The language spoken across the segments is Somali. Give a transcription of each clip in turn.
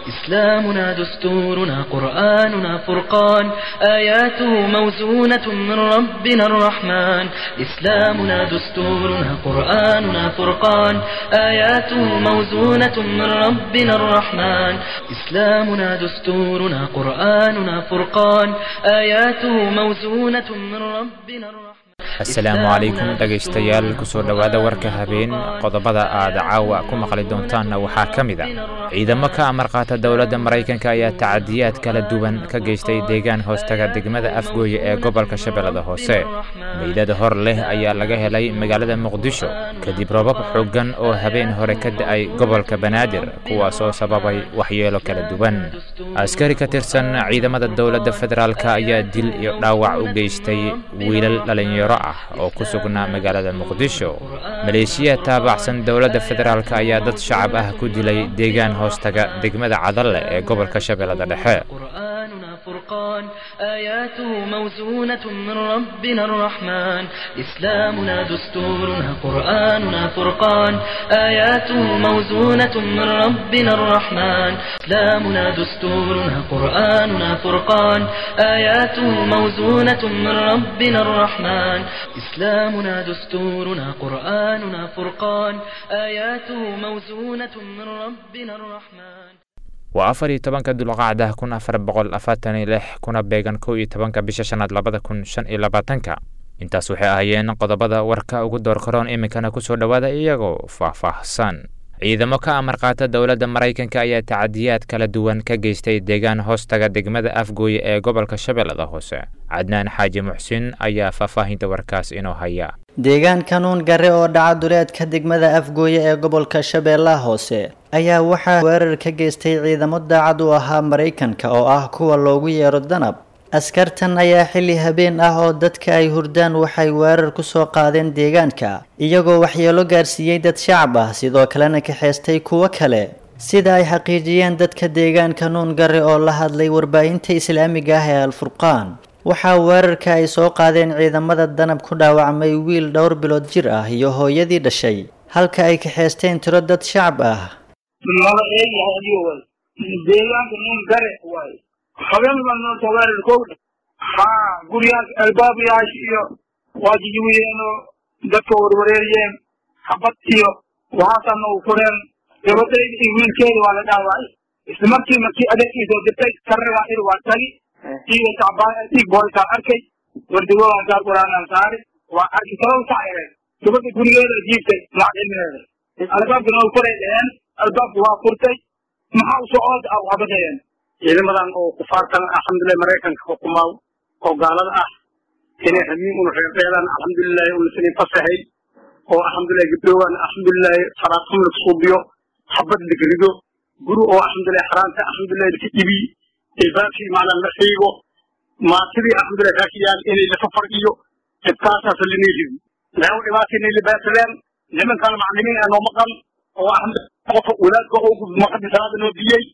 إسلامنا دستورنا قرآننا فرقان آياته موزونة من ربنا الرحمن إسلامنا دستورنا قرآننا فرقان آياته موزونة من ربنا الرحمن إسلامنا دستورنا قرآننا فرقان آياته موزونة من ربنا الرحمن asalaamu calaykum dhegaystayaal kusoo dhowaada warka habeen qodobada aad caawa ku maqli doontaanna waxaa ka mid a ciidamo ka amar qaata dowladda maraykanka ayaa tacadiyaad kala duwan ka geystay deegaan hoostaga degmada afgooye ee gobolka shabeellada hoose meydada hor leh ayaa laga helay magaalada muqdisho kadib robab xooggan oo habeen hore ka da'ay gobolka banaadir kuwaasoo sababay waxyeelo kala duwan askari ka tirsan ciidamada dowladda federaalk ayaa dil iyo dhaawac u geystay wiilal dhalinyaro ah oo ku sugnaa magaalada muqdisho maleeshiya taabacsan dowladda federaalk ayaa dad shacab ah ku dilay deegaan hoostaga degmada cadalle ee gobolka shabeellada dhexe قرآننا فرقان آياته موزونة من ربنا الرحمن إسلامنا دستورنا قرآننا فرقان آياته موزونة من ربنا الرحمن إسلامنا دستورنا قرآننا فرقان آياته موزونة من ربنا الرحمن إسلامنا دستورنا قرآننا فرقان آياته موزونة من ربنا الرحمن waa afar iyo tobanka dulqacda kun afar boqol afartan iyo lix kuna beegan kow iyo tobanka bisha shanaad labada kun shan iyo labaatanka intaas waxay ahaayeen qodobada warka ugu door karoon iminkana kusoo dhowaada iyagoo faahfaahsan ciidamo ka amar qaata dowladda maraykanka ayaa tacadiyaad kala duwan ka geystay deegaan hoostaga degmada afgooye ee gobolka shabeellada hoose cadnaan xaaji muxsin ayaa faahfaahinta warkaas inoo haya deegaan kanuun gare oo dhaca duleedka degmada afgooye ee gobolka shabeellaha hoose ayaa waxaa weerar ka geystay ciidamo daacad u ahaa maraykanka oo ah kuwa loogu yeero danab askartan ayaa xilli habeen ah oo dadka ay hurdaan waxay weerar ku soo qaadeen deegaanka iyagoo waxyeelo gaarsiiyey dad shacab ah sidoo kalena kaxeystay kuwo kale sida ay xaqiijiyeen dadka deegaanka nuun gare oo la hadlay warbaahinta islaamiga ah ee alfurqaan waxaa weerarka ay soo qaadeen ciidamada danab ku dhaawacmay wiil dhowr bilood jir ah iyo hooyadii dhashay halka ay kaxeysteen tiro dad shacab ah nala eegyahay adigo way deegaanka nuun gare waay habeen baa noo soo weerar kowdha haa guryaas albaabayaasha iyo waa jijiwiyeenoo dadka warwareeriyeen xabad iyo waxaasaa noogu fureen gabadhayda iyo wiilkeeda waa la dhaawacay isla markii markii adeegkiisoo dirtay karragaa ir waa tagi iyo tacbaan dhiig boolitaan arkay wardigoodan saar quraanaan saari waa arki sabab sac yareen gabadha gurigeeda jiibtay lacag cilmigeeda albaabka noogu furay dheheen albaabka waa furtay maxaa u socod ah waxbadayeen ciidamadan oo kufaartan alxamdulilah maraykanka xukumaa oo gaalada ah inay hamiin una reerdheedaan alxamdulilahi unasanin fasahay oo alxamdulilah gabdhoogan alxamdulilahi salaadxum la suubiyo xabad ligrido guri oo alxamdulilah xaraanta alxamdulilah laka ibi ilbaabkii macnaa la xiigo maatidii alxamdulilah kaakiyaan inay lafa fargiyo dhibkaasaas linayrido leew dhibaata inay libaataleen nimankan maclimiin ee noo maqan oo alxamdulilah qofka walaadka oo maqadi salaada noo diyey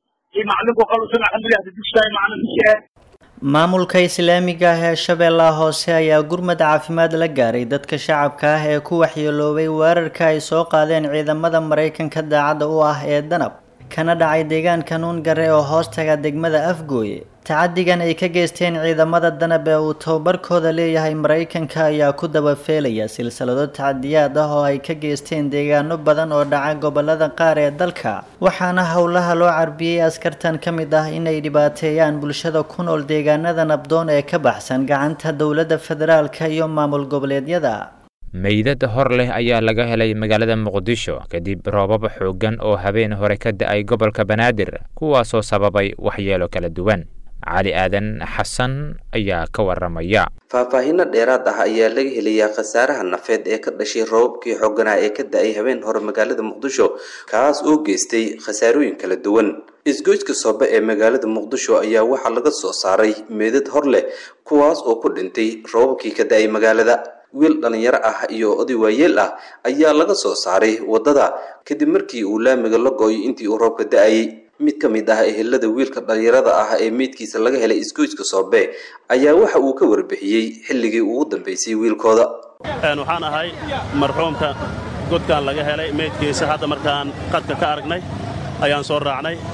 maamulka islaamiga ah ee shabeellaha hoose ayaa gurmad caafimaad la gaaray dadka shacabka ah ee ku waxyeeloobay weerarka ay soo qaadeen ciidamada maraykanka daacadda u ah ee danab kana dhacay deegaanka nuun gare oo hoostaga degmada afgooye tacadigan ay ka geysteen ciidamada danab ee uu tababarkooda leeyahay maraykanka ayaa ku dabafeelaya silsilado tacadiyaad ah oo ay ka geysteen deegaano badan oo dhaca gobolada qaar ee dalka waxaana howlaha loo carbiyey askartan ka mid ah inay dhibaateeyaan bulshada ku nool deegaanada nabdoon ee ka baxsan gacanta dowladda federaalka iyo maamul goboleedyada meydad hor leh ayaa laga helay magaalada muqdisho kadib roobab xooggan oo habeen hore ka da'ay gobolka banaadir kuwaasoo sababay waxyeelo kala duwan cali aadan xasan ayaa ka waramaya faahfaahinno dheeraad ah ayaa laga helayaa khasaaraha nafeed ee ka dhashay roobabkii xooganaa ee ka da-ay habeen hore magaalada muqdisho kaas oo geystay khasaarooyin kala duwan isgoyska soobe ee magaalada muqdisho ayaa waxaa laga soo saaray meedad hor leh kuwaas oo ku dhintay roobabkii ka da-ay magaalada wiil dhallinyaro ah iyo oday waayeel ah ayaa laga soo saaray waddada kadib markii uu laamiga la gooyo intii uu roobka da-ayay mid ka mid ah ehelada wiilka dhallinyarada ah ee meydkiisa laga helay isgoyska soobe ayaa waxa uu ka warbixiyey xilligii ugu dambeysay wiilkooda waxaan ahay marxuumka godkan laga helay meydkiisa hadda markaan qadka ka aragnay ayaan soo raacnay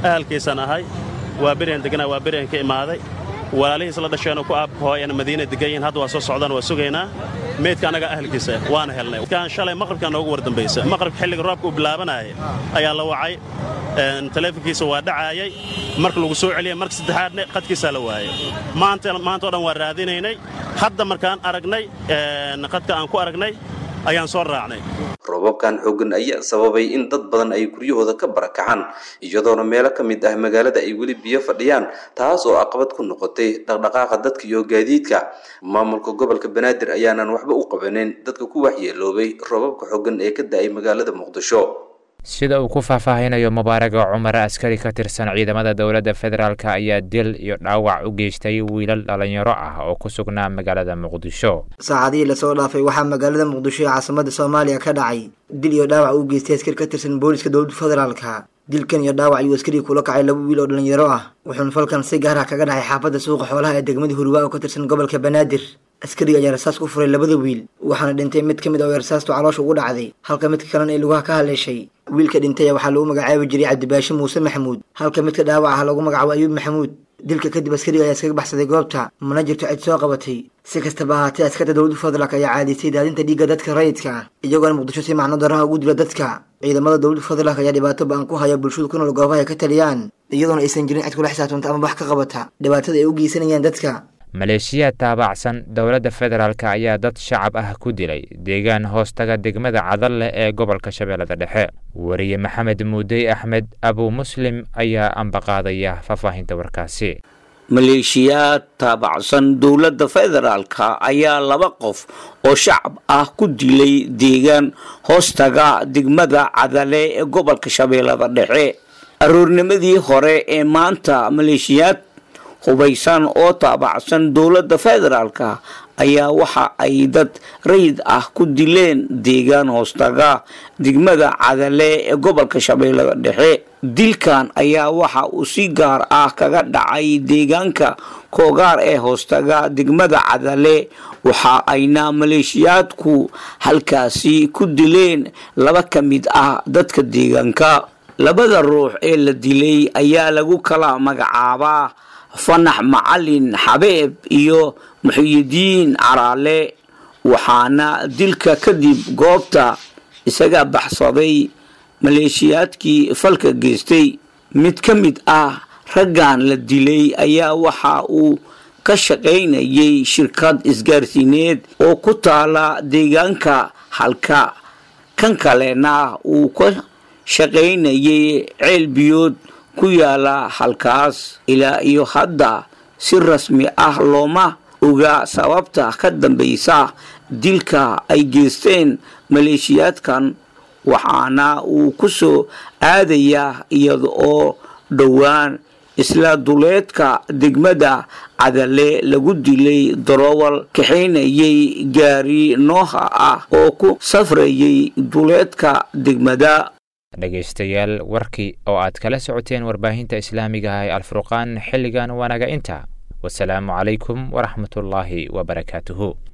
ahalkiisaan ahay waa berian deganaa waa berian ka imaaday walaalihiis la dhasheenoo ku aabhooyana madiina degan yihiin hadda waa soo socdaan waa sugaynaa meydka annaga ahalkiisa waana helnay kan shalay maqribkaa noogu war dambaysa maqribka xilliga roobka uu bilaabanayay ayaa la wacay taleefonkiisa waa dhacaayay marka lagu soo celiyay marka saddexaadna qadkiisaa la waayay maanta maanta o dhan waa raadinaynay hadda markaan aragnay qadka aan ku aragnay ayaan soo raacnay roobabkan xooggan ayaa sababay in dad badan ay guryahooda ka barakacaan iyadoona meelo ka mid ah magaalada ay weli biyo fadhiyaan taas oo caqabad ku noqotay dhaqdhaqaaqa dadka iyo gaadiidka maamulka gobolka banaadir ayaanan waxba u qabanin dadka ku waxyeeloobay roobabka xooggan ee ka da'ay magaalada muqdisho sida uu ku faahfaahinayo mubaaraga cumar askari ka tirsan ciidamada dowladda federaalk ayaa dil iyo dhaawac u geystay wiilal dhallinyaro ah oo ku sugnaa magaalada muqdisho saacadihii lasoo dhaafay waxaa magaalada muqdisho ee caasimada soomaaliya ka dhacay dil iyo dhaawac u geystay askari ka tirsan booliska dowladda federaalka dilkan iyo dhaawac ayuu askarii kula kacay laba wiil oo dhallinyaro ah wuxuuna falkan si gaar ah kaga dhacay xaafadda suuqa xoolaha ee degmada hurwaa oo ka tirsan gobolka banaadir askariga ayaa rasaas ku furay labada wiil waxaana dhintay mid ka mid oo rasaastu caloosha ugu dhacday halka midka kalena ay lugaha ka haleeshay wiilka dhintay waxaa lagu magacaabi jiray cabdibaashi muuse maxamuud halka midka dhaawac ah lagu magacaabo ayuub maxamuud dilka kadib askariga ayaa iskaga baxsaday goobta mana jirto cid soo qabatay si kastaba ahaatee askarta dowladda federaalk ayaa caadisay daadinta dhiigga dadka rayidka ah iyagoona muqdisho si macno daraha ugu dila dadka ciidamada dowladda federaalk ayaa dhibaato ba-an ku haya bulshadu ku nool goobaha ay ka taliyaan iyadoona aysan jirin cid kula xisaabtanta ama wax ka qabata dhibaatada ay u geysanayaan dadka maleeshiyaad taabacsan dowladda federaalk ayaa dad shacab ah ku dilay deegaan hoostaga degmada cadalle ee gobolka shabeellada dhexe wariye maxamed muudey axmed abu muslim ayaa ambaqaadaya faahfaahinta warkaasi maleeshiyaad taabacsan dowladda federaalka ayaa laba qof oo shacab ah ku dilay deegaan hoostaga degmada cadale ee gobolka shabeellada dhexe aroornimadii hore ee maanta maleeshiyaad hubaysan oo taabacsan dowladda federaalka ayaa waxa ay dad rayid ah ku dileen deegaan hoostaga degmada cadale ee gobolka shabeellada dhexe dilkan ayaa waxa uu si gaar ah kaga dhacay deegaanka koogaar ee hoostaga degmada cadale waxa ayna maleeshiyaadku halkaasi ku dileen laba ka mid ah dadka deegaanka labada ruux ee la dilay ayaa lagu kala magacaabaa fanax macalin xabeeb iyo muxiyidiin caraale waxaana dilka kadib goobta isaga baxsaday maleeshiyaadkii falka geystay mid ka mid ah raggan la dilay ayaa waxa uu ka shaqaynayay shirkad isgaarsiineed oo ku taala deegaanka halka kan kalena uu ka shaqaynayay ceel biyood ku yaala halkaas ilaa iyo hadda si rasmi ah looma oga sababta ka dambaysa dilka ay geysteen maleeshiyaadkan waxaana uu ku soo aadayaa iyada oo dhowaan isla duleedka degmada cadale lagu dilay darowal kaxaynayay gaari nooha ah oo ku safrayay duleedka degmada dhegaystayaal warkii oo aad kala socoteen warbaahinta islaamiga ah ee alfurqaan xilligan waanaga inta wasalaamu calaykum waraxmatullaahi wabarakaatuhu